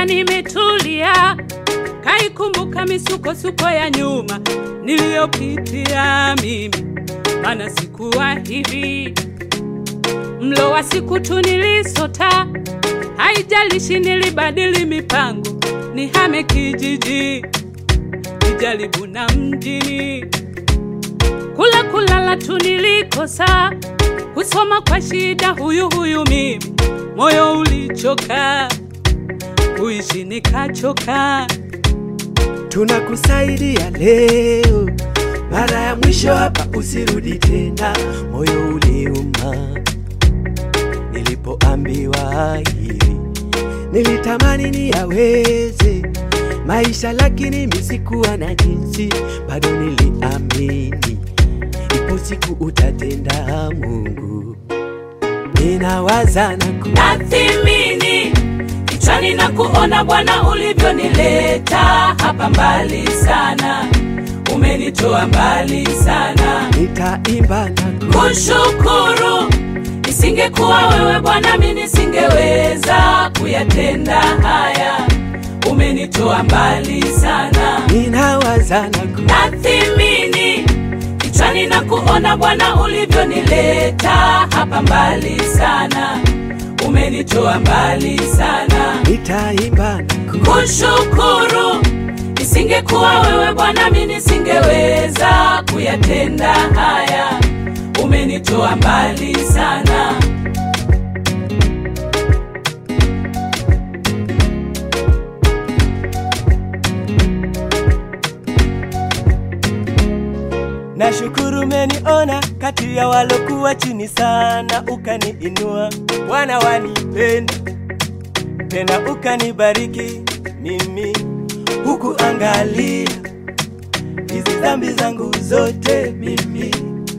nimetulia, kaikumbuka misukosuko ya nyuma niliyopitia mimi, maana sikuwa hivi. Mlo wa siku tu nilisota, haijalishi nilibadili mipango, nihame kijiji, nijaribu na mjini, kula kulala tu nilikosa, kusoma kwa shida, huyu huyu mimi, moyo ulichoka, kuishi nikachoka. tunakusaidia leo, mara ya mwisho hapa, usirudi tena. Moyo uliuma nilipoambiwa hivi, nilitamani niyaweze maisha, lakini misikuwa na jinsi, bado niliamini ipo siku utatenda. Mungu, ninawaza na ku nathimini kichwani na kuona Bwana ulivyonileta hapa mbali sana, umenitoa mbali sana. nitaimba na ku Kushukuru, isingekuwa wewe Bwana, mimi nisingeweza kuyatenda haya, umenitoa mbali sana. ninawaza na ku Nathimini kichwani na kuona Bwana ulivyonileta hapa mbali sana, umenitoa mbali sana. nitaimba na ku Kushukuru, isingekuwa wewe Bwana, mimi nisingeweza kuyatenda haya, umenitoa mbali sana. Nashukuru umeniona kati ya walokuwa chini sana, ukaniinua. Bwana wanipenda tena, ukanibariki mimi, huku angalia hizi dhambi zangu zote, mimi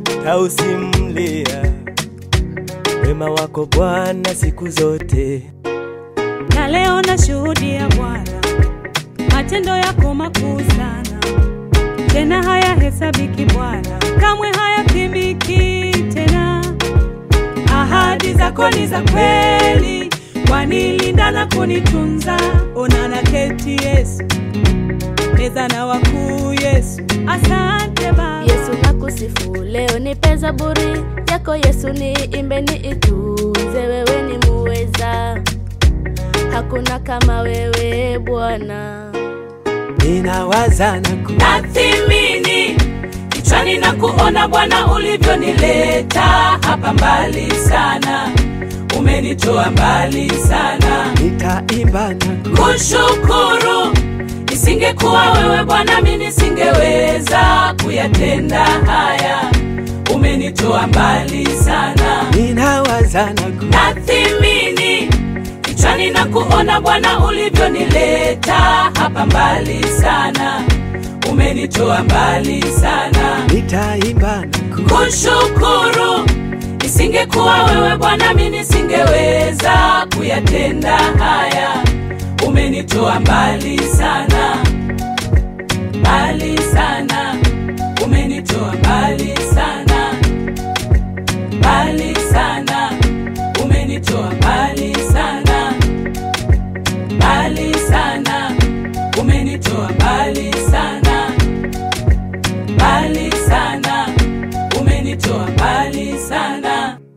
tausimulia wema wako Bwana siku zote. na leo nashuhudia Bwana matendo yako makuu sana, tena hayahesabiki Bwana, kamwe hayapimiki tena. Ahadi zako ni za kweli, wanilinda na kunitunza. Ona na keti Yesu, meza na wakuu Yesu, asante Baba. Yesu nakusifu leo, nipe zaburi yako Yesu, niimbe niitunze, wewe ni muweza, hakuna kama wewe Bwana. Ninawaza na ku nathimini kichwani na kuona Bwana ulivyonileta hapa mbali sana, umenitoa mbali sana. nitaimba na ku Kushukuru, isingekuwa wewe Bwana, mimi nisingeweza kuyatenda haya, umenitoa mbali sana. ninawaza na ku Nathimini kichwani na kuona Bwana ulivyonileta hapa mbali sana, umenitoa mbali sana. nitaimba na ku Kushukuru, isingekuwa wewe Bwana, mimi nisingeweza kuyatenda haya, umenitoa mbali sana, mbali sana, umenitoa mbali sana, mbali sana, umenitoa mbali sana, mbali sana, umenitoa mbali sana, mbali sana, umenitoa mbali sana.